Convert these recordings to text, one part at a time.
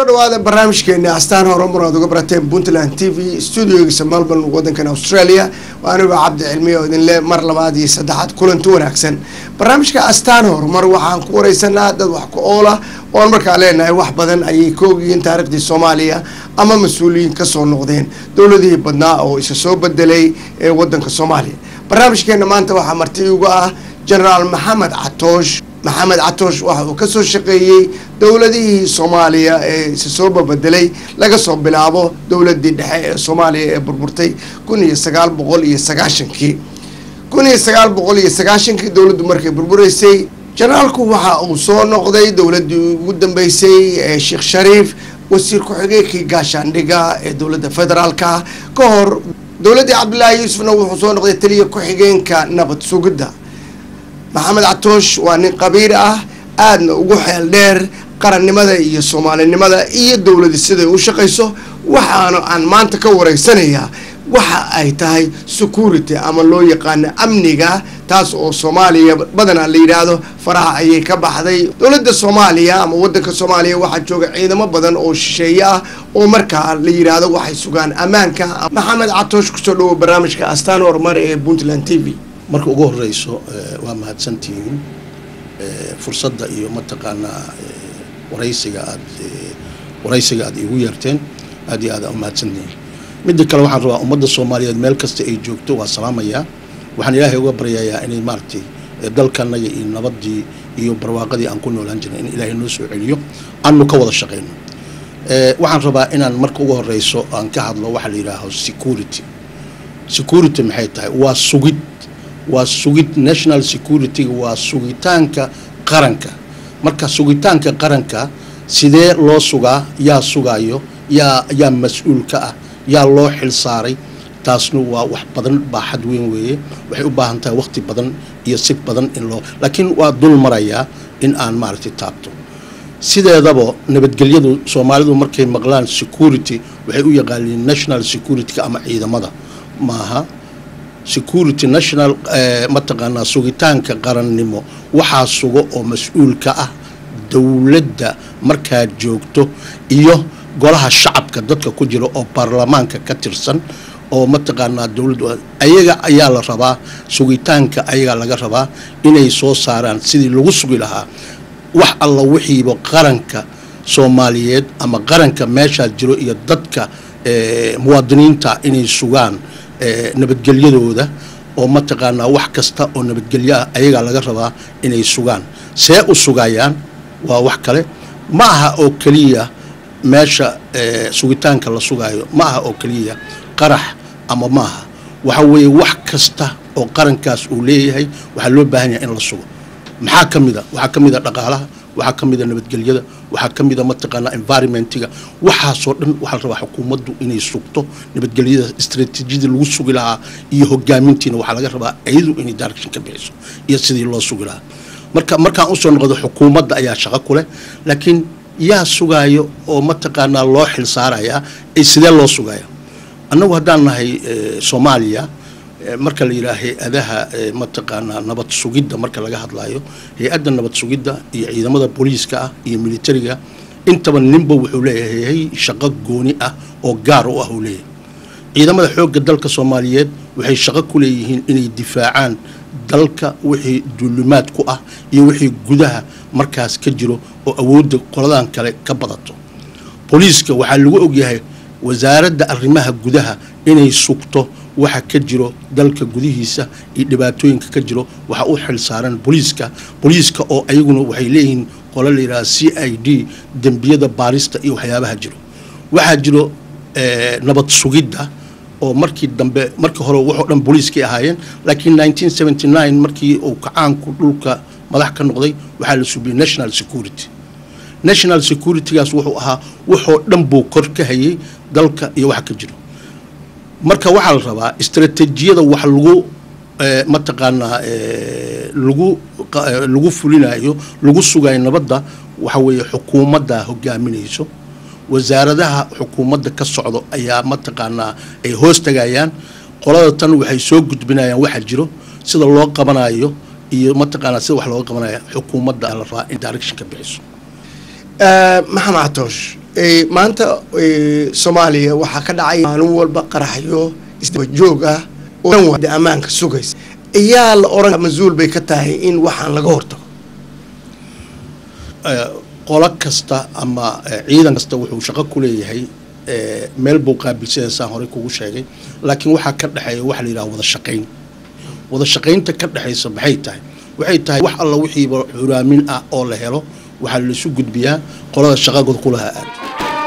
kusoo dhawaada barnaamijkeena astaan horumar aad uga barateen puntland t v studiogiisa melbourne wadankan australia anigo cabdi cilmiya oo idinle mar labaad iyo saddexaad kulanti wanaagsan barnaamijka astaan horumar waxaan ku wareysanaa dad wax ku oola oon markaa leenahay wax badan ayay ka ogyihiin taariikhdii soomaaliya ama mas-uuliyiin kasoo noqdeen dowladihii badnaa oo isa soo bedelay ee wadanka soomaaliya barnaamijkeena maanta waxaa marti uga ah genaraal maxamed catoosh maxamed catoosh waxa uu kasoo shaqeeyey dowladihii soomaaliya ee isa soo babedelay laga soo bilaabo dowladii dhexe ee soomaaliya ee burburtay kun iyo sagaal boqol iyo sagaashankii kun iyo sagaal boqol iyo sagaashankii dowladdu markay burbureysay jenaraalku waxa uu soo noqday dowladii ugu dambeysay ee sheekh shariif wasiir ku-xigeenkii gaashaandhiga ee dowladda federaalka ka hor dowladdii cabdilaahi yuusufna wuxuu soo noqday taliya ku-xigeenka nabad sugidda maxamed catoosh waa nin qabiir ah aadna ugu xeel dheer qarannimada iyo soomaalinimada iyo dowladi siday u shaqayso waxaana aan maanta ka wareysanayaa waxa ay tahay security ama loo yaqaano amniga taas oo soomaaliya badanaa la yidhaahdo faraha ayay ka baxday dowladda soomaaliya ama wadanka soomaaliya waxaa jooga ciidamo badan oo shisheeye ah oo markaa la yidhaahdo waxay sugaan ammaanka maxamed catoosh kusoo dhawo barnaamijka astaan horumar ee puntland t v marka ugu horeyso waa mahadsantihiin fursadda iyo mataqaanaa waraysiga aad waraysiga aad iigu yeerteen aad iyo aad umahadsantihiin midda kale waxaan rabaa ummadda soomaaliyeed meel kasta ay joogto waa salaamayaa waxaan ilaahay uga baryayaa inay maaragtay dalkanaga iyo nabadii iyo barwaaqadii aan ku noolaan jirnay in ilaahay noo soo celiyo aanu ka wada shaqayno waxaan rabaa inaan marka ugu horeyso aan ka hadlo waxaa la yidhaaho security security maxay tahay waa sugid waa sugid national security waa sugitaanka qaranka marka sugitaanka qaranka sidee loo sugaa yaa sugaayo yaa yaa mas-uul ka ah yaa loo xil saaray taasna waa wax badan baaxad weyn weeye waxay u baahan tahay waqti badan iyo si badan in loo laakiin waa dul marayaa in aan maaragtay taabto sideedaba nabadgelyadu soomaalidu markay maqlaan security waxay u yaqaaniin national security-ka ama ciidamada maaha security national mataqaanaa sugitaanka qarannimo waxaa sugo oo mas-uul ka ah dowladda markaad joogto iyo golaha shacabka dadka ku jira oo baarlamaanka ka tirsan oo mataqaanaa dowladdu ayaga ayaa la rabaa sugitaanka ayagaa laga rabaa inay soo saaraan sidii lagu sugi lahaa wax alla wixiiba qaranka soomaaliyeed ama qaranka meeshaa jiro iyo dadka muwaadiniinta inay sugaan nabadgelyadooda oo mataqaanaa wax kasta oo nabadgelyo ah ayagaa laga rabaa inay sugaan see u sugayaan waa wax kale ma aha oo keliya meesha sugitaanka la sugaayo ma aha oo keliya qarax ama maaha waxa weeye wax kasta oo qarankaas uu leeyahay waxaa loo baahan yahay in la sugo maxaa ka mid a waxaa ka mid a dhaqaalaha waxaa ka mid a nabadgelyada waxaa ka mid a mataqaanaa environmentiga waxaasoo dhan waxaa la rabaa xukuumaddu inay sugto nabadgelyada istraatiijiyadii lagu sugi lahaa iyo hogaamintiina waxaa laga rabaa iyadu inay direction ka bixiso iyo sidii loo sugi lahaa marka markaan usoo noqdo xukuumadda ayaa shaqo ku leh laakiin yaa sugaayo oo mataqaanaa loo xil saarayaa sidee loo sugaya annagu haddaan nahay soomaaliya marka la yidhaha hay-adaha mataqaanaa nabad sugidda marka laga hadlayo hay-adda nabad sugidda iyo ciidamada booliiska ah iyo militariga intaba ninba wuxuu leeyahay shaqo gooni ah oo gaar u ah uu leeyahay ciidamada xoogga dalka soomaaliyeed waxay shaqo ku leeyihiin inay difaacaan dalka wixii duulimaad ku ah iyo wixii gudaha markaas ka jiro oo awoodda qoladan kale ka badato booliiska waxaa lagu ogyahay wasaaradda arrimaha gudaha inay sugto waxa ka jiro dalka gudihiisa iyo dhibaatooyinka ka jiro waxaa u xil saaran booliiska booliiska oo ayaguna waxay leeyihiin qolo la yidhaha c i d dembiyada baarista iyo waxyaabaha jiro waxaa jiro nabad sugidda oo markii dambe markii hore waxoo dhan booliiskay ahaayeen laakiin nineteen seventy nine markii uu kacaanku dhulka madax ka noqday waxaa la subiyey national security national securitygaas wuxuu ahaa waxoo dhan buu kor ka hayay dalka iyo waxa ka jiro marka waxaa la rabaa istraatiijiyada wax lagu mataqaanaa lagu lagu fulinayo lagu sugayo nabadda waxa weeye xukuumadda hogaaminayso wasaaradaha xukuumadda ka socdo ayaa mataqaanaa ay hoos tagayaan qolada tan waxay soo gudbinayaan waxa jiro sida loo qabanayo iyo mataqaanaa sida wax looga qabanaya xukuumadda la rabaa in direction ka bixiso maxamed catoosh maanta soomaaliya waxaa ka dhacay maalin walba qaraxyo isdaba joog ah oo ammaanka sugaysa ayaa la oran mas-uul bay ka tahay in waxaan laga hortago qolo kasta ama ciidan kasta wuxuu shaqo ku leeyahay meel buu qaabilsanaysaa horey kugu sheegay laakiin waxaa ka dhexeeya waxa la yidhaha wada shaqayn wada shaqaynta ka dhexaysa maxay tahay waxay tahay wax alla wixiiba xuraamin ah oo la helo waxaa laisu gudbiyaa qolada shaqagood ku lahaa aad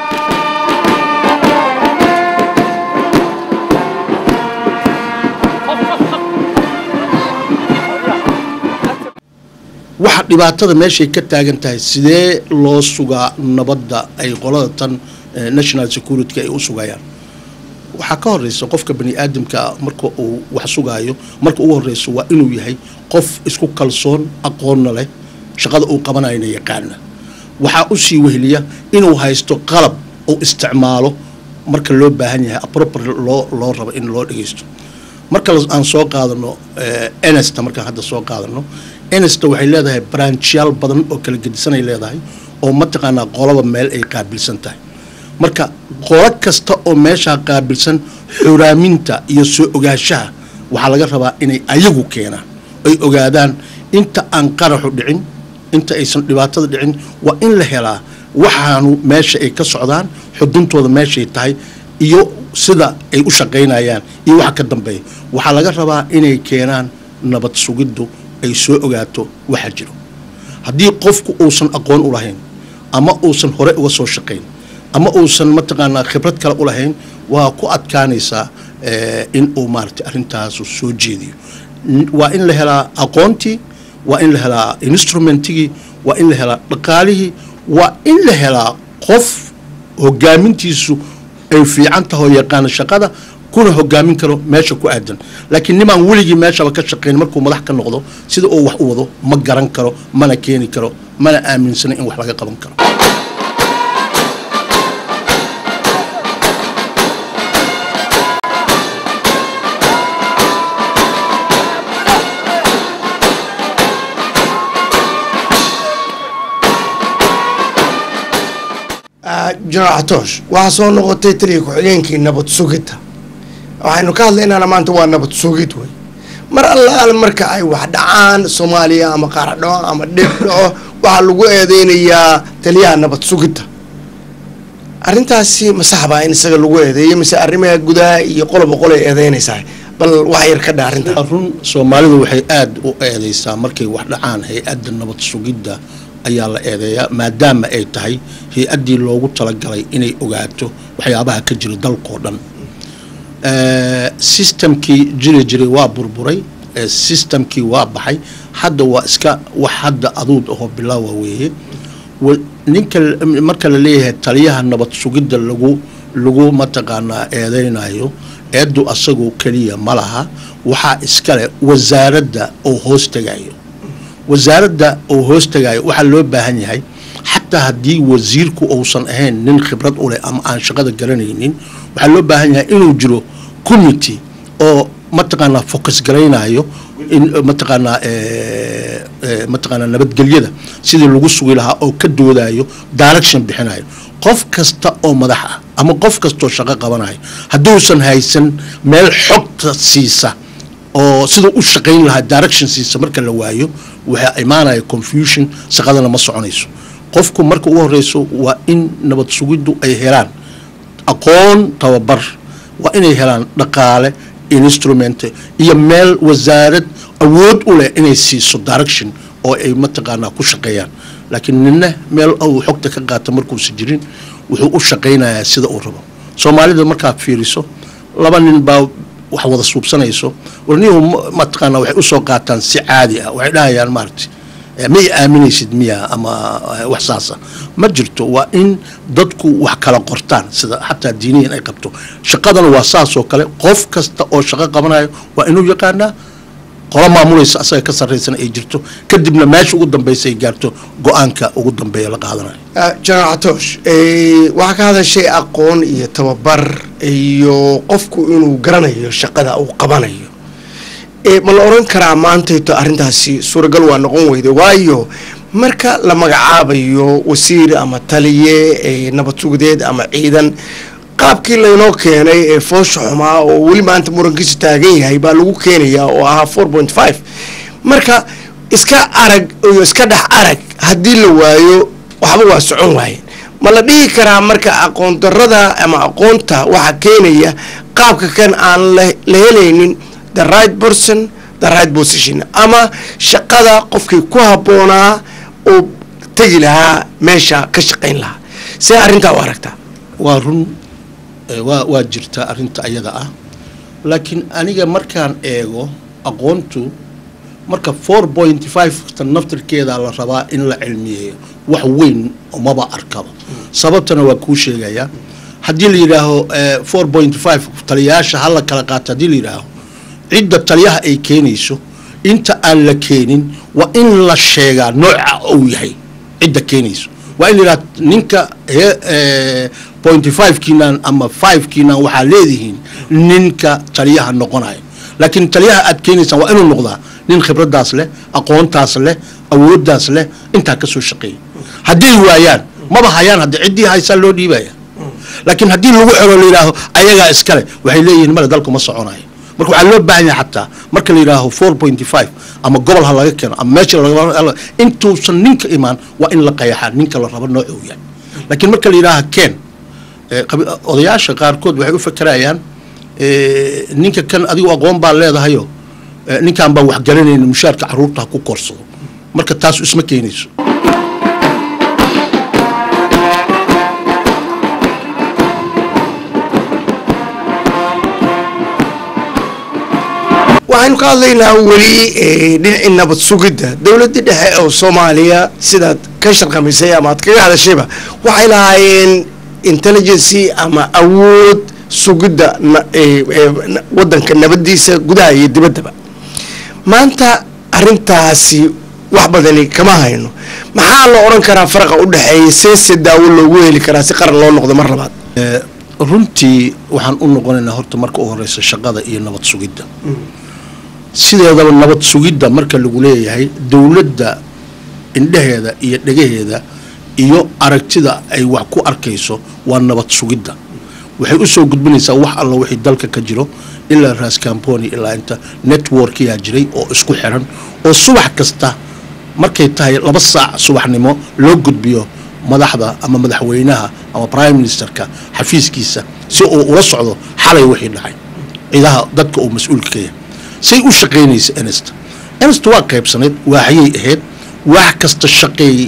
waxa dhibaatada meeshay ka taagan tahay sidee loo sugaa nabadda ay qolada tan national security ay u sugayaan waxaa ka horeysa qofka bani aadamkaa marka uu wax sugaayo marka ugu horeyso waa inuu yahay qof isku kalsoon aqoonna leh shaqada uu qabanayna yaqaana waxaa usii weheliya inuu haysto qalab uu isticmaalo marka loo baahan yahay apropri loo loo rabo in loo dhegeysto marka aan soo qaadano enesta markaan hadda soo qaadano enesta waxay leedahay branchyaal badan oo kala gedisanay leedahay oo mataqaanaa qolaba meel ay qaabilsan tahay marka qolo kasta oo meeshaa qaabilsan xuraaminta iyo soo ogaanshaha waxaa laga rabaa inay ayagu keenaan ay ogaadaan inta aan qaraxu dhicin inta aysan dhibaatada dhicin waa in la helaa waxaanu meesha ay ka socdaan xuduntooda meeshay tahay iyo sida ay u shaqaynayaan iyo waxa ka dambeeya waxaa laga rabaa inay keenaan nabad sugiddu ay soo ogaato waxa jiro haddii qofku uusan aqoon u lahayn ama uusan hore uga soo shaqayn ama uusan mataqaanaa khibrad kale u lahayn waa ku adkaanaysaa in uu maaragtay arrintaasu soo jeediyo waa in la helaa aqoontii waa in la helaa instrumentigii waa in la helaa dhaqaalihii waa in la helaa qof hogaamintiisu ay fiican tahoo yaqaana shaqada kuna hogaamin karo meesha ku aadan laakiin nimaan weligii meeshaba ka shaqayn markuu madax ka noqdo sida uu wax u wado ma garan karo mana keeni karo mana aaminsana in wax laga qaban karo jenaraal xatoosh waxaa soo noqotay taliya ku-xigeenkii nabad sugidda waxaynu ka hadlaynaana maanta waa nabad sugid wey mar allaal marka ay wax dhacaan soomaaliya ama qaar dhaco ama dhib dhaco waxaa lagu eedeynayaa taliyaha nabad sugidda arrintaasi ma saxbaa in isaga lagu eedeeyo mise arrimaha gudaha iyo qoloba qolay eedeynaysaa bal wax yar ka dha arrinta run soomaalidu waxay aada u eedeysaa markay wax dhacaan hay-adda nabad sugidda ayaa la eedeeyaa maadaama ay tahay hay-addii loogu talagalay inay ogaato waxyaabaha ka jira dalkao dhan systemkii jiri jiray waa burburay systemkii waa baxay hadda waa iska wax hadda aduud ahoo bilaawa weeye ninka marka la leeyahay taliyaha nabad sugidda lagu lagu mataqaanaa eedeynayo eeddu asagoo keliya ma laha waxaa iskale wasaaradda oo hoos tegayo wasaaradda oo hoos tagayo waxaa loo baahan yahay xataa haddii wasiirku uusan ahayn nin khibrad u leh ama aan shaqada garanaynin waxaa loo baahan yahay inuu jiro committee oo mataqaanaa focus garaynayo in mataqaanaa mataqaanaa nabadgelyada sidii lagu sugi lahaa oo ka doodayo direction bixinayo qof kasta oo madax ah ama qof kastaoo shaqo qabanayo hadduusan haysan meel xogta siisa oo siduu u shaqayn lahaa direction siisa marka la waayo waxaa imaanaya confusion shaqadana ma soconayso qofku marka ugu horeyso waa in nabad sugiddu ay helaan aqoon tababar waa inay helaan dhaqaale instrument iyo meel wasaarad awood u leh inay siiso direction oo ay mataqaanaa ku shaqeeyaan laakiin nina meel uu xogta ka qaata markuusa jirin wuxuu u shaqaynayaa sida uu rabo soomaalida markaad fiiriso laba nin baa wax wada suubsanayso warniyuhu mataqaana waxay usoo qaataan si caadi ah waxay dhahayaan maaragtay ma i aaminaysid miya ama wax saasa ma jirto waa in dadku wax kala qortaan sida xataa diiniyan ay qabto shaqadana waa saasoo kale qof kasta oo shaqo qabanayo waa inuu yaqaanaa qolo maamulaysa asaga ka sarraysana ay jirto kadibna meesha ugu dambaysa ay gaarto go-aanka ugu dambeeya la qaadanayo jenaraal xatoosh waxaa ka hadashay aqoon iyo tababar iyo qofku inuu garanayo shaqada uu qabanayo ma la oran karaa maantayto arrintaasi suuragal waa noqon weyda waayo marka la magacaabayo wasiir ama taliye nabad sugadeed ama ciidan qaabkii laynoo keenay ee foosha xumaa oo weli maanta murankiisu taagan yahay baa lagu keenayaa oo ahaa four point five marka iska arag iyo iska dhex arag haddii la waayo waxba waa socon waayeen ma la dhihi karaa marka aqoon darada ama aqoonta waxaa keenaya qaabka kan aan la helaynin the right person the right position ama shaqada qofkii ku habboonaa oo tegi lahaa meesha ka shaqayn lahaa see arrintaa u aragtaa waa run waa waa jirta arrinta ayada ah laakiin aniga markaan eego aqoontu marka four point five tan naftirkeeda la rabaa in la cilmiyeeyo wax weyn maba arkaba sababtana waa kuu sheegayaa haddii la yidhaaho four point five taliyayaasha hala kala qaato haddii la yidhaaho cidda taliyaha ay keenayso inta aan la keenin waa in la sheegaa nooca uu yahay cidda keenayso waa in la yidhaha ninka point five kiinan ama five kiinan waxaa leedihiin ninka taliyaha noqonayo laakiin taliyaha aad keenaysaan waa inuu noqdaa nin khibradaas leh aqoontaas leh awooddaas leh intaa ka soo shaqeeya hadday waayaan maba hayaan haddi ciddii haysaa loo dhiibaya laakiin haddii lagu xero la yidhaaho ayagaa iskale waxay leeyihiin male dalku ma soconayo marka waxaa loo baahan yahay xataa marka la yidhaaho four point five ama gobol ha laga keeno ama meesha intuusan ninka imaan waa in la qayaxaa ninka la rabo nooca uu yahay laakiin marka la yidhaaha ken odayaasha qaarkood waxay u fakerayaan ninka kan adigu aqoon baa leedahayo ninkaan baan waxgaranayna mushaarka caruurta ha ku korsado marka taas isma keenayso waxaynu ka hadlaynaa weli dhinacii nabad sugidda dowladda dhexe oo soomaaliya sidaad ka sharqamisay ama aad kaga hadashayba waxay lahaayeen intelligency ama awood sugidda wadanka nabadiisa gudaha iyo dibaddaba maanta arintaasi wax badani kama hayno maxaa la odhan karaa faraqa u dhexeeya seese daawo loogu heli karaa si qaran loo noqdo mar labaad runtii waxaan u noqonaynaa horta marka u horeysa shaqada iyo nabad sugidda sideedaba nabad sugidda marka lagu leeyahay dowladda indhaheeda iyo dhegaheeda iyo aragtida ay wax ku arkayso waa nabad sugidda waxay usoo gudbinaysaa wax alla wixii dalka ka jiro ilaa raascamboni ilaa inta networkiyaa jiray oo isku xiran oo subax kasta markay tahay laba saac subaxnimo loo gudbiyo madaxda ama madaxweynaha ama prime ministerka xafiiskiisa si uu ula socdo xalay wixii dhacay ciidaha dadka uu mas-uulka ka yahay say u shaqaynaysa enest enest waa qaybsanayd waaxyay ahayd waax kasta shaqeey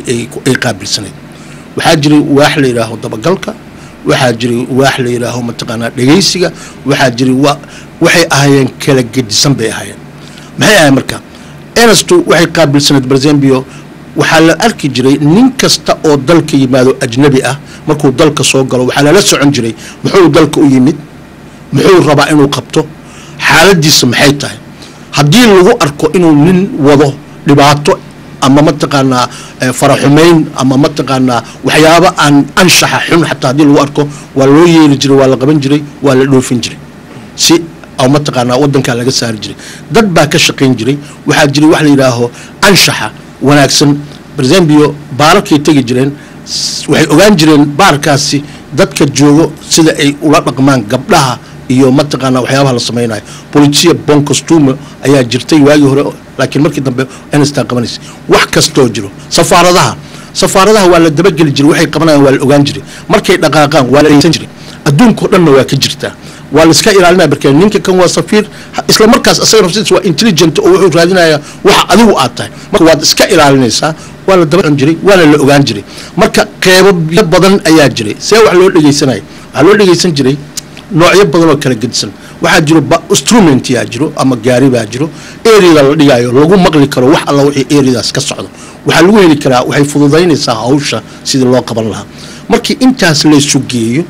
ay qaabilsanayd waxaa jiray waax la yidhaaho dabagalka waxaa jiray waax la yidhaaho mataqaanaa dhegaysiga waxaa jiray waxay ahaayeen kala gedisan bay ahaayeen maxay ahayen marka enestu waxay qaabilsanayd barzembio waxaa la arki jiray nin kasta oo dalka yimaado ajnabi ah markuu dalka soo galo waxaa lala socon jiray muxuu dalka u yimid muxuu rabaa inuu qabto xaaladiisa maxay tahay haddii lagu arko inuu nin wado dhibaato ama mataqaanaa faraxumayn ama mataqaanaa waxyaaba aan anshaxa xun xataa haddii lagu arko waa loo yeeli jiray waa la qaban jiray waa la dhoofin jiray si aw mataqaanaa wadankaa laga saari jiray dad baa ka shaqayn jiray waxaa jiray wax la yidhaaho anshaxa wanaagsan barzembio baararkay tegi jireen waxay ogaan jireen baarkaasi dadka joogo sida ay ula dhaqmaan gabdhaha iyo mataqaanaa waxyaabaha la samaynayo bolisia bon costume ayaa jirtay waagii hore laakiin markii dambe enstaa qabanaysa wax kastoo jiro safaaradaha safaaradaha waa la dabageli jiray waxay qabanayaan waa la ogaan jiray markay dhaqaaqaan waa la aysan jiray adduunkao dhanna waa ka jirtaa waa la iska ilaalinaya barkee ninka kan waa safiir isla markaas asaga nafsidiisa waa intelligent oo wuxuu raadinayaa waxa adigu aad tahay marka waad iska ilaalinaysaa waa la daba jiray waana la ogaan jiray marka qeybo badan ayaa jiray see wax loo dhegeysanaya waxaa loo dhegeysan jiray noocyo badan oo kala gedisan waxaa jiro instrument yaa jiro ama gaari baa jiro areada la dhigaayo lagu maqli karo wax alla wixii areadaas ka socdo waxaa lagu heli karaa waxay fududaynaysaa hawsha sidii loo qaban lahaa markii intaas laysu geeyo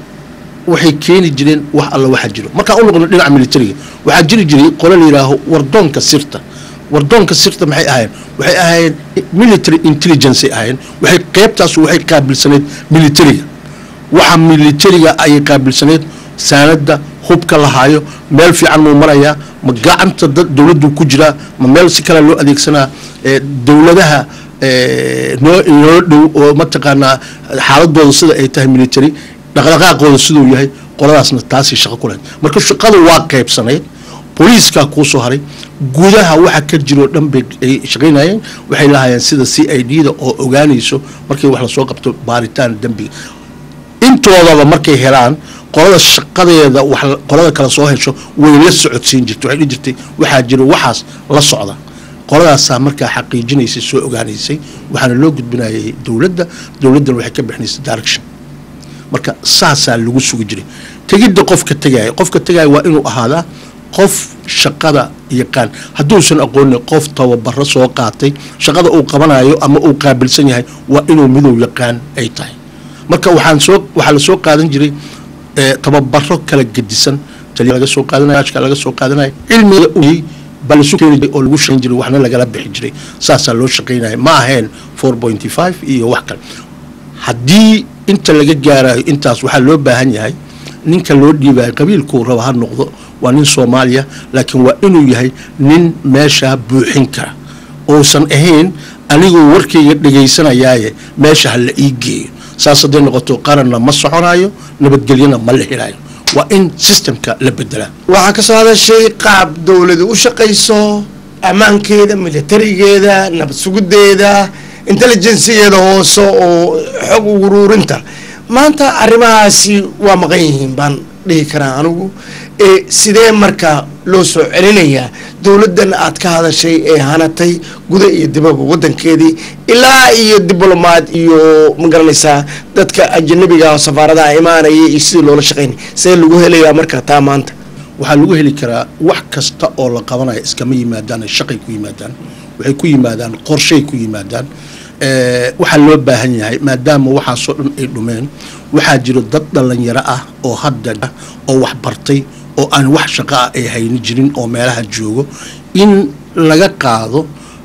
waxay keeni jireen wax alla waxa jiro markaan u noqno dhinaca militariga waxaa jiri jiray qole la yidhaaho wardoonka sirta wardoonka sirta maxay ahaayeen waxay ahaayeen military intelligence ay ahaayeen waxay qeybtaas waxay qaabilsaneyd militariga waxa militariga ayay qaabilsaneyd saanada hubka lahaayo meel fiican muu marayaa ma gacanta dad dowladdu ku jiraa ma meel si kale loo adeegsanaa dowladaha noo inoo dhow oo mataqaanaa xaaladooda sida ay tahay military dhaqdhaqaaqooda siduu yahay qoladaasna taasay shaqo ku lahayd marka shaqadu waa qaybsanayd booliiskaa kuu soo haray gudaha waxa ka jiroo dhan bay ay shaqaynayeen waxay lahaayeen sida c i d da oo ogaanayso markii wax lasoo qabto baaritaan dembiga intoodaba markay helaan qolada shaqadeeda wax qolada kale soo hesho way la socodsiin jirtay waxay dhihi jirtay waxaa jira waxaas la socda qoladaasaa markaa xaqiijinaysay soo ogaanaysay waxaana loo gudbinayay dowladda dowladdana waxay ka bixinaysay direction marka saasaa lagu sugi jiray tegidda qofka tegaya qofka tegaya waa inuu ahaadaa qof shaqada yaqaan hadduusan aqoonin qof tababaro soo qaatay shaqada uu qabanayo ama uu qaabilsan yahay waa inuu midow yaqaan ay tahay marka waxaan soo waxaa la soo qaadan jiray tababaro kala gedisan taliya laga soo qaadanaya ashka laga soo qaadanaya cilmiga uyay baa lasu keeni jiray oo lagu shaqayn jiray waxna lagala bixi jiray saasaa loo shaqaynaya ma ahayn four pointy five iyo wax kale haddii inta laga gaarayo intaas waxaa loo baahan yahay ninka loo dhiibayo qabiilkuu raba ha noqdo waa nin soomaaliya laakiin waa inuu yahay nin meeshaa buuxin kara uusan ahayn aniguu warkayga dhegaysanayaaye meesha ha la ii geeyo saas hadday noqoto qaranna ma soconayo nabadgelyana ma la helayo waa in systemka la bedelaa waxaa ka soo hadashay qaab dowladu u shaqayso ammaankeeda militarigeeda nabad sugudeeda intelligensigeeda hoose oo xog uruurinta maanta arrimahaasi waa maqan yihiin baan dhihi karaa anigu sidee marka loo soo celinayaa dowladdan aad ka hadashay ee hanatay guda iyo dibaba wadankeedii ilaa iyo diblomaad iyo magaranaysaa dadka ajanabiga safaaradaha imaanaya iyo sidii loola shaqaynay see lagu helayaa marka taa maanta waxaa lagu heli karaa wax kasta oo la qabanaya iskama yimaadaan shaqay ku yimaadaan waxay ku yimaadaan qorshay ku yimaadaan waxaa loo baahan yahay maadaama waxaasoo dhan ay dhumeen waxaa jiro dad dhalinyaro ah oo hadda oo wax bartay oo aan wax shaqo ah ay hayni jirin oo meelaha joogo in laga qaado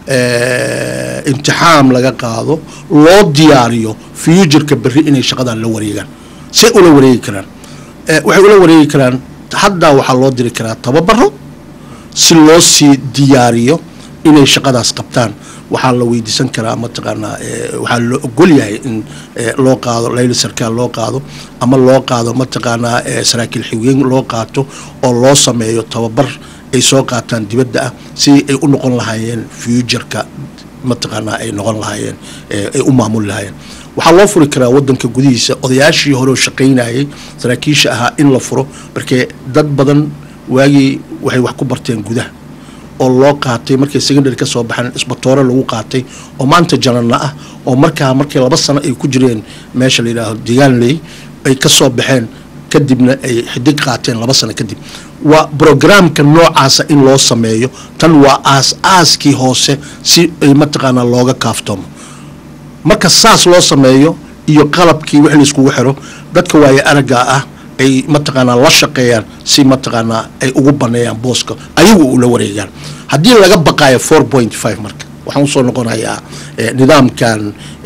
imtixaam laga qaado loo diyaariyo futureka berri inay shaqadan la wareegaan say ula wareegi karaan waxay ula wareegi karaan haddaa waxaa loo diri karaa tababaro si loo sii diyaariyo inay shaqadaas qabtaan waxaa la weydiisan karaa mataqaanaa waxaa loo ogol yahay in loo qaado layli sarkaal loo qaado ama loo qaado mataqaanaa saraakiil xigeen loo qaato oo loo sameeyo tababar ay soo qaataan dibadda ah si ay u noqon lahaayeen futureka mataqaanaa ay noqon lahaayeen ay u maamuli lahaayeen waxaa loo furi karaa wadanka gudihiisa odayaashii hore oo shaqaynayay saraakiisha ahaa in la furo markee dad badan waagii waxay wax ku barteen gudaha oo loo qaatay markay secondary ka soo baxeen isbatoore lagu qaatay oo maanta janana ah oo markaa markii laba sano ay ku jireen meesha la yidhaaho degaanley ay ka soo baxeen kadibna ay xidig qaateen laba sano kadib waa brograamka noocaasa in loo sameeyo tan waa aas aaskii hoose si ay mataqaanaa looga kaaftoomo marka saas loo sameeyo iyo qalabkii wix laiskugu xiro dadka waaye aragga ah ay mataqaanaa la shaqeeyaan si mataqaanaa ay ugu baneeyaan booska ayagu ula wareegaan haddii laga baqaayo four point five marka waxaan usoo noqonayaa nidaamkan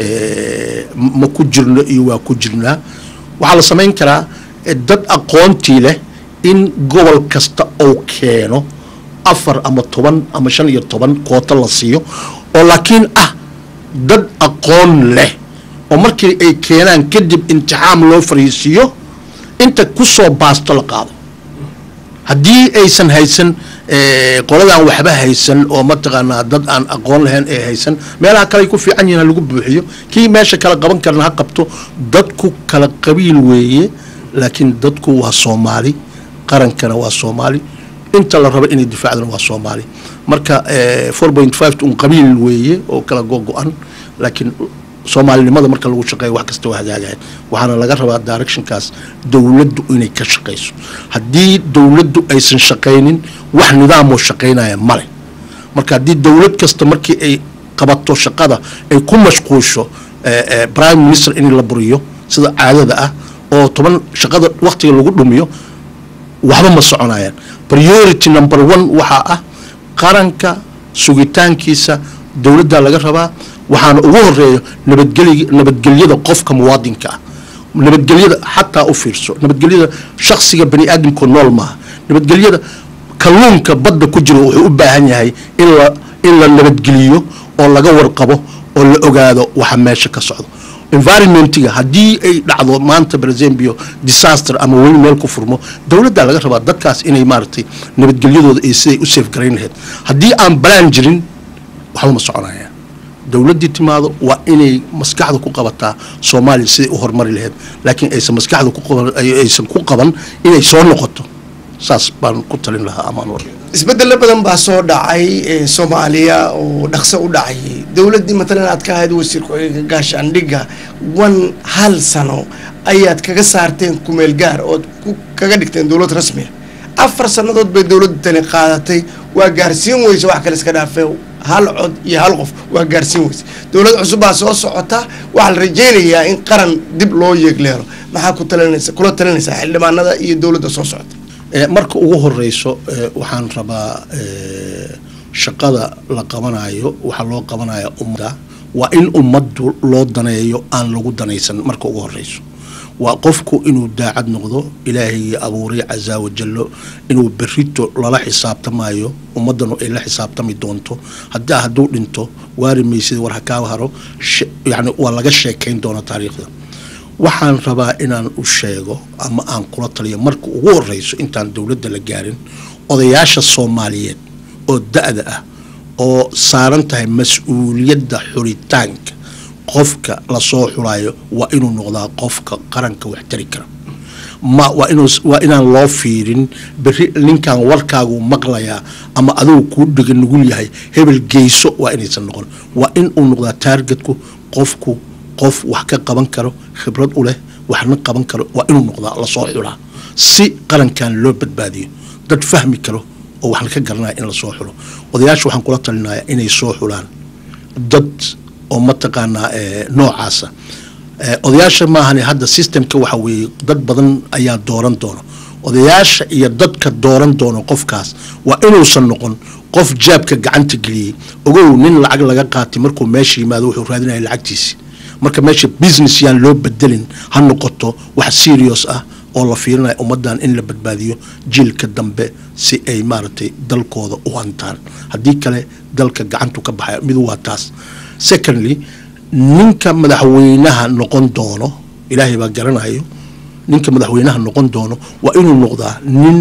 ma ku jirno iyo waa ku jirnaa waxaa la samayn karaa dad aqoontii leh in gobol kasta uu keeno afar ama toban ama shan iyo toban kooto la siiyo oo laakiin ah dad aqoon leh oo markii ay keenaan kadib imtixaam loo fariisiiyo inta ku soo baasto la qaado haddii aysan haysan qoladaan waxba haysan oo mataqaanaa dad aan aqoon lahayn ee haysan meelaha kale ay ku fiican yihin ha lagu buuxiyo kii meesha kala qaban karna ha qabto dadku kala qabiil weeye laakiin dadku waa soomaali qarankana waa soomaali inta la rabo inay difaacdana waa soomaali marka four point five un qabiil weeye oo kala gogo-an laakiin soomaalinimada marka lagu shaqeeyo wax kasta waa hagaagayan waxaana laga rabaa directionkaas dowladdu inay ka shaqayso haddii dowladdu aysan shaqaynin wax nidaamoo shaqaynaya male marka haddii dowlad kasta markii ay qabato shaqada ay ku mashquusho prime minister in la buriyo sida caadada ah oo toban shaqada waktiga lagu dhumiyo waxba ma soconayaan priority number one waxaa ah qaranka sugitaankiisa dowladda laga rabaa waxaana ugu horeeyo nabadgely nabadgelyada qofka muwaadinka ah nabadgelyada xataa u fiirso nabadgelyada shaksiga bani aadamku nool maaha nabadgelyada kalluunka badda ku jiro wuxuu u baahan yahay in la in la nabadgeliyo oo laga warqabo oo la ogaado waxa meesha ka socdo environmentiga haddii ay dhacdo maanta brazembio disaster ama weli meel ku furmo dowladdaa laga rabaa dadkaas inay maaragtay nabadgelyadooda iyo siday u safe garayn lahayd haddii aan balaan jirin waxba ma soconaya dowladdii timaado waa inay maskaxda ku qabataa soomaaliya siday u horumari lahayd laakiin aysan maskaxda ku qaban aysan ku qaban inay soo noqoto saas baan ku talin lahaa amaan war isbedelo badan baa soo dhacay ee soomaaliya oo dhaqso u dhacayay dowladdii matalan aad ka ahayd wasiir ku-xigeenka gaashaandhigga wan hal sano ayaad kaga saarteen kumeel gaar ood ku kaga dhigteen dowlad rasmiya afar sannadood bay dowladda tani qaadatay waa gaarsiin weysa wax kale iska dhaafee hal cod iyo hal qof waa gaarsiin weysa dowlad cusub baa soo socota waxaa la rajaynayaa in qaran dib loo yeegleelo maxaa ku talinaysa kula talinaysaa xildhibaanada iyo dowladda soo socota marka ugu horeyso waxaan rabaa shaqada la qabanayo waxaa loo qabanaya ummadda waa in ummaddu loo daneeyo aan lagu danaysan marka ugu horeyso waa qofku inuu daacad noqdo ilaahaygi abuuray casaa wajallo inuu berito lala xisaabtamayo ummaddanu ay la xisaabtami doonto hadaa hadduu dhinto waari maysida war hakaa haro yani waa laga sheekayn doona taariikhda waxaan rabaa inaan u sheego ama aan kula taliyo marka ugu horeyso intaan dowladda la gaarin odayaasha soomaaliyeed oo da-da ah oo saaran tahay mas-uuliyadda xulitaanka qofka lasoo xulayo waa inuu noqdaa qofka qaranka wax tari kara ma waa inuu waa inaan loo fiirin berri ninkan warkaagu maqlayaa ama adugu kuu dhiga nugul yahay hebel geyso waa inaysan noqon waa in uu noqdaa taargetku qofku qof wax ka qaban karo khibrad u leh waxna qaban karo waa inuu noqdaa lasoo xulaa si qarankan loo badbaadiyo dad fahmi karo oo waxna ka garanaya in lasoo xulo odayaasha waxaan kula talinaya inay soo xulaan dad oo mataqaanaa noocaasa odayaasha maahane hadda systemka waxa weeye dad badan ayaa dooran doono odayaasha iyo dadka dooran doono qofkaas waa inuusan noqon qof jaabka gacanta geliyey ogow nin lacag laga qaatay markuu meesha yimaado wuxuu raadinaya lacagtiisi marka meesha business yaan loo bedelin ha noqoto wax serious ah oo la fiirinaya ummaddan in la badbaadiyo jiilka dambe si ay maaragtay dalkooda u hantaan haddii kale dalka gacantu ka baxaya midu waa taas secondly ninka madaxweynaha noqon doono ilaahay baa garanayo ninka madaxweynaha noqon doono waa inuu noqdaa nin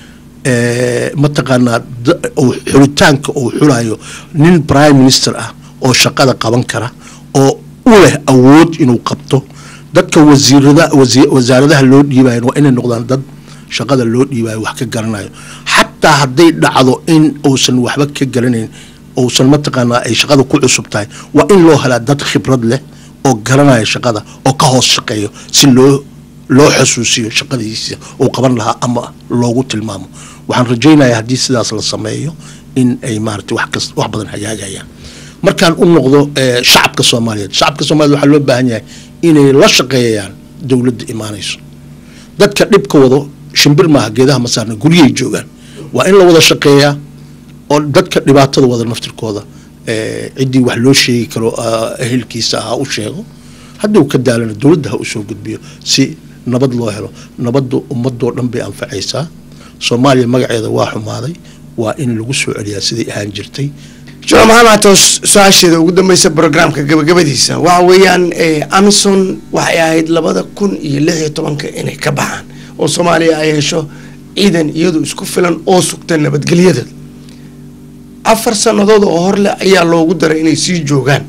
mataqaanaa xulitaanka uu xulayo nin prime minister ah oo shaqada qaban kara oo u leh awood inuu qabto dadka wasiirada wasaaradaha loo dhiibayan waa inay noqdaan dad shaqada loo dhiibayo wax ka garanayo xataa hadday dhacdo in uusan waxba ka garanayn uusan mataqaanaa ay shaqada ku cusub tahay waa in loo helaa dad khibrad leh oo garanaya shaqada oo ka hoos shaqeeyo si loo loo xasuusiyo shaqadiisa uu qaban lahaa ama loogu tilmaamo waxaan rajaynayaa haddii sidaas la sameeyo in ay maaragtay wax kas wax badan hagaagayaan markaan u noqdo shacabka soomaaliyeed shacabka soomaliyeed waxaa loo baahan yahay inay la shaqeeyayaan dowladda imaanayso dadka dhibka wado shimbir maaha geedaha ma saarna guryay joogaan waa in la wada shaqeeyaa oo dadka dhibaatada wada naftirkooda ciddii wax loo sheegi karo ehelkiisa ha u sheego hadduu ka daalana dowladda ha u soo gudbiyo si nabad loo helo nabaddu ummadoo dhan bay anfacaysaa soomaaliya magaceeda waa xumaaday waa in lagu soo celiyaa siday ahaan jirtay jamaal maxamed atos su-aasheeda ugu dambeysa brograamka gabagabadiisa waxa weeyaan amison waxay ahayd labada kun iyo lix iyo tobanka inay ka baxaan oo soomaaliya ay hesho ciidan iyadu isku filan oo sugta nabadgelyadeeda afar sannadood oo horleh ayaa loogu daray inay sii joogaan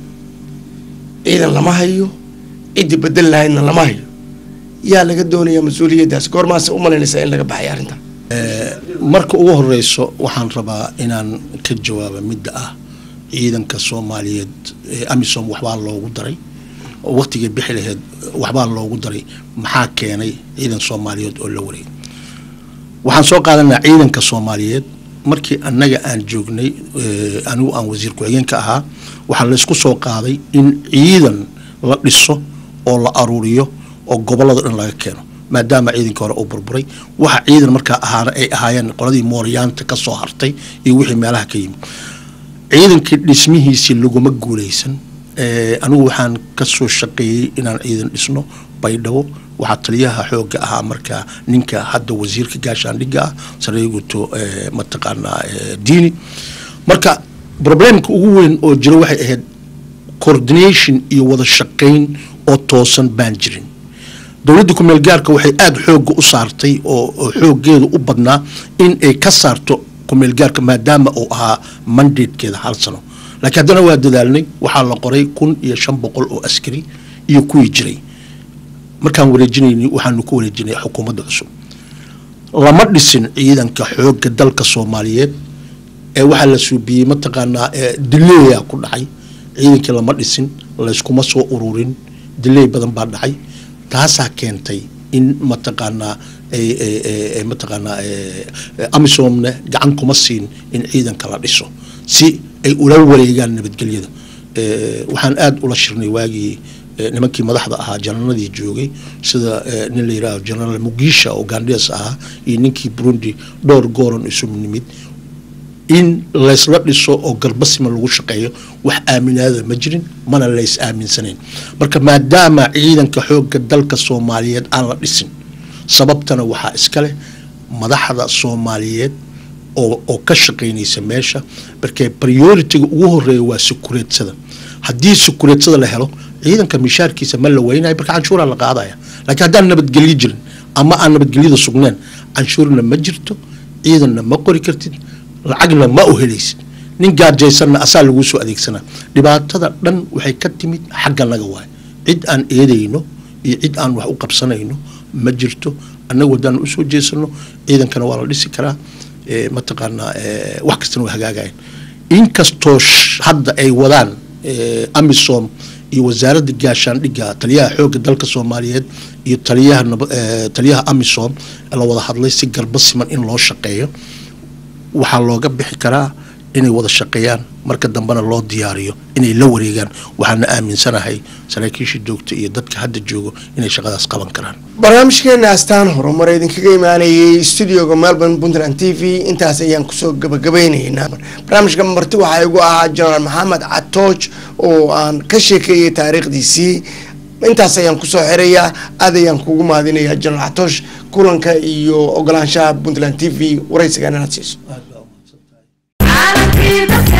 ciidan lama hayo ciddii bedel lahaydna lama hayo yaa laga doonayaa mas-uuliyaddaas goormaase u malaynaysaa in laga baxay arrintan marka ugu horeyso waxaan rabaa inaan ka jawaaba midda ah ciidanka soomaaliyeed amisom waxbaa loogu daray waqtigay bixi laheyd waxbaa loogu daray maxaa keenay ciidan soomaaliyeed oo la wareegay waxaan soo qaadanaa ciidanka soomaaliyeed markii annaga aan joognay anigu aan wasiir ku-xigeenka ahaa waxaa laysku soo qaaday in ciidan la dhiso oo la aruuriyo oo gobollada dhan laga keeno maadaama ciidanka hore uu burburay waxa ciidan markaa ahaana ay ahaayeen qoladii mooryaanta ka soo hartay iyo wixii meelaha ka yimid ciidankii dhismihiisii laguma guuleysan anigu waxaan ka soo shaqeeyey inaan ciidan dhisno baydhabo waxaa taliyaha xooga ahaa markaa ninka hadda wasiirka gaashaandhigga ah sareeguto mataqaanaa diini marka problemka ugu weyn oo jiro waxay ahayd coordination iyo wada shaqayn oo toosan baan jirin dowladda kumeel gaarka waxay aada xoogga u saartay oo xooggeeda u badnaa in ay ka saarto kumeel gaarka maadaama uu ahaa mandatekeeda hal sano laakiin haddana waa dadaalnay waxaa la qoray kun iyo shan boqol oo askari iyo kuwii jiray markaan wareejinaynay waxaanu ku wareejinay xukuumadda cusub lama dhisin ciidanka xoogga dalka soomaaliyeed ee waxaa la suubiyey mataqaanaa dileeya ku dhacay ciidankii lama dhisin layskuma soo ururin dileey badan baa dhacay taasaa keentay in mataqaanaa mataqaanaa amisomne gacan kuma siin in ciidanka la dhiso si ay ula wareegaan nabadgelyada waxaan aada ula shirnay waagii nimankii madaxda ahaa jananadii joogay sida nin la yidhaaho jenaraal mugisha oo gandes ahaa iyo ninkii burundi dhowr gooran isu nimid in laysla dhiso oo garbasima lagu shaqeeyo wax aaminaada ma jirin mana lays aaminsanayn marka maadaama ciidanka xoogga dalka soomaaliyeed aan la dhisin sababtana waxaa iska leh madaxda soomaaliyeed oo oo ka shaqaynaysa meesha markee prioritiga ugu horeeya waa sukureedsada haddii sukureedsada la helo ciidanka mishaarkiisa ma la weynayo marka canshuuraa la qaadaya laakiin haddaan nabadgelyo jirin ama aan nabadgelyada sugneen canshuurna ma jirto ciidanna ma qori kartid lacagna ma u helaysid nin gaarjaysanna asaa laguu soo adeegsanaa dhibaatada dhan waxay ka timid xagga naga waay cid aan eedayno iyo cid aan wax u qabsanayno ma jirto annagu haddaan usoo jeesano ciidankana waa la dhisi karaa mataqaanaa wax kastana waa hagaagayan inkastoo hadda ay wadaan amisom iyo wasaaradda gaashaandhigga taliyaha xoogga dalka soomaaliyeed iyo taliyaha taliyaha amisom la wada hadlay si garba siman in loo shaqeeyo waxaa looga bixi karaa inay wada shaqeeyaan marka dambena loo diyaariyo inay la wareegaan waxaana aaminsanahay saraakiisha joogta iyo dadka hadda joogo inay shaqadaas qaban karaan barnaamijkeena astaan horumar idinkaga imaanayay studioga melbourne puntland t v intaas ayaan kusoo gabagabaynaynaa barnaamijka marti waxaa igu ahaa jenaraal maxamed catooj oo aan ka sheekeeyay taariikhdiisii intaas ayaan kusoo xirayaa aad ayaan kugu mahadinayaa jenaraal catoosh kulanka iyo ogolaanshaha puntland t v waraysigan inaad siiso caalamkii dadka